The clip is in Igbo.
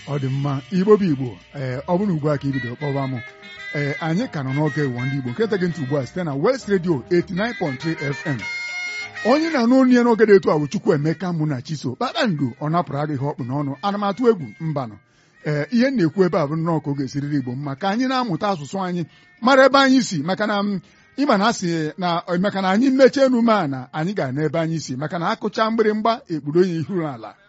ọ dị mma igbo bụ igbo ee ọ bụrụ ugbu a ka ibido kpọba m ee anyị ka nọ n'oge ụwa ndị igbo nke gị ntị ugbu a site na West Radio 89.3 FM onye na-anụ onye ya n'oge dị etu a bụ Chukwu Emeka mụ na Chiso kpakpando ọ napụrụ adịghị ọkpụ n'ọnụ ana m atụ egwu mbanụ ee ihe m na-ekwu ebe a bụ nnọọ ka ọ ga-esiriri igbo mma ka anyị na-amụta asụsụ anyị mara ebe anyị si maka na ịma na asị na maka na anyị mechie enume a na anyị ga-ana ebe anyị si maka na akụcha mgbịrịmgba ekpuru onye ihu ala